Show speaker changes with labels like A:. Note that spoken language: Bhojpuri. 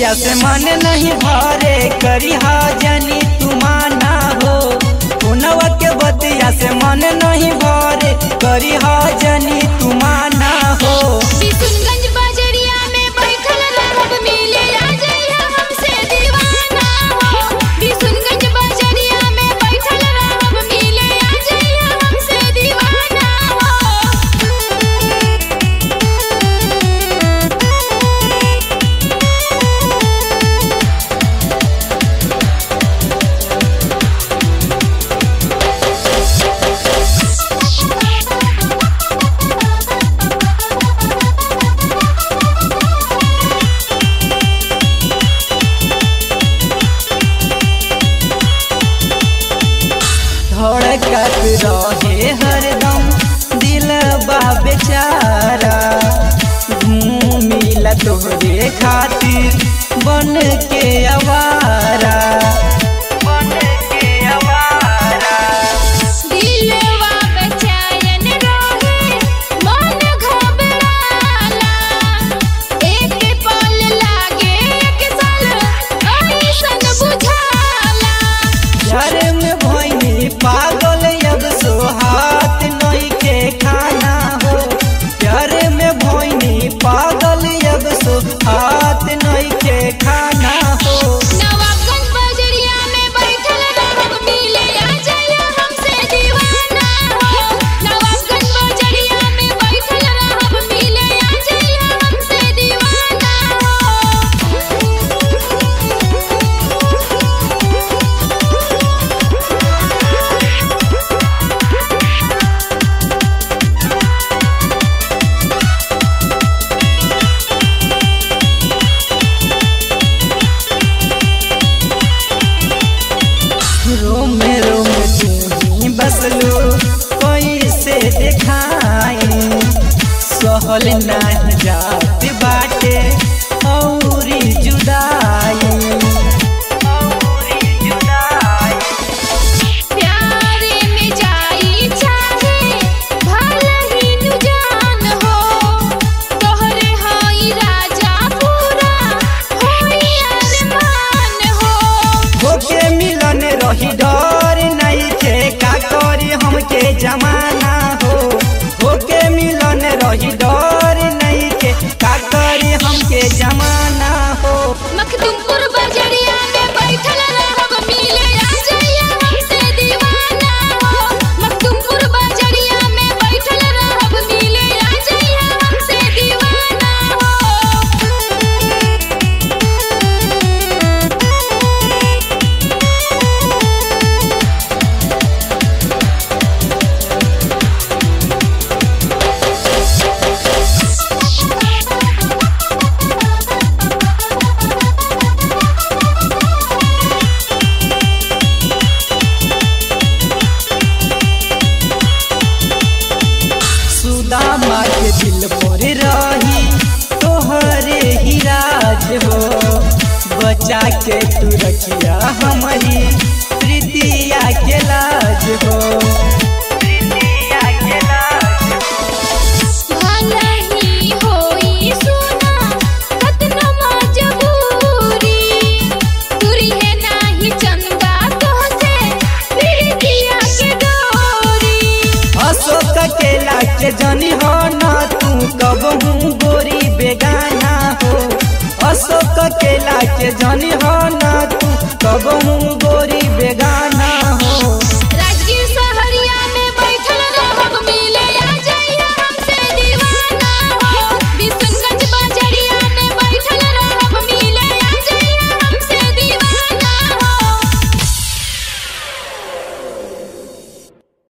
A: बतिया से मन नहीं भरे करी हा जनी तू माना हो पुनवा के बतिया से मन नहीं भरे करी हा जनी तू माना हो
B: बिशुनगंज बजरिया में बैठल रहब मिले आ जइहा हमसे दीवाना हो बिशुनगंज बजरिया में बैठल रहब मिले आ जइहा हमसे दीवाना
A: धड़कत रहे हरदम दिल बा बेचारा घूमिला तोहरे खातिर बन के आवारा बन के आवारा
B: दिलवा बेचैन रहे मन घबराला एक पल लागे एक साल ऐसन बुझाला
A: घर में भैनी पागल अब सोहात नहीं के खाना हो घर में भैनी पागल अब सोहात नहीं के खाना हो
B: नवाबगंज बजरिया में बैठल रहब मिले आ जइहा हमसे दीवाना हो नवाबगंज बजरिया में बैठल रहब मिले आ जइहा हमसे दीवाना
A: रोम रोम तू बसलो कैसे देखाई सहल नहीं जात बाटे औरी जुदाई औरी जुदाई
B: प्यारे में जाई चाहे भला ही नु जान हो तोहरे हाई राजा पूरा होई अरमान हो
A: होके मिलन रही डर नहीं थे का करी हमके जमाना हो होके मिलन रही डर नहीं थे का करी हमके जमाना हो
B: मखदुमपुर बजरिया में बैठल रहब मिले आ जइहा हमसे दीवाना हो मखदुमपुर बजरिया में बैठल रहब मिले आ जइहा हमसे दीवाना
A: सुदामा के दिल पर रही तोहरे ही राज हो बचा के तू रखिया हमारी प्रीतिया के लाज हो प्रीतिया के लाज हो।
B: भला ही होई सुना कतना मजबूरी तुरी है नाही चंदा तोहसे प्रीतिया के डोरी
A: अशोक केला के जनी हो न तू कब हूँ गोरी बेगाना हो अशोक केला के जनी हो न तू कब हूँ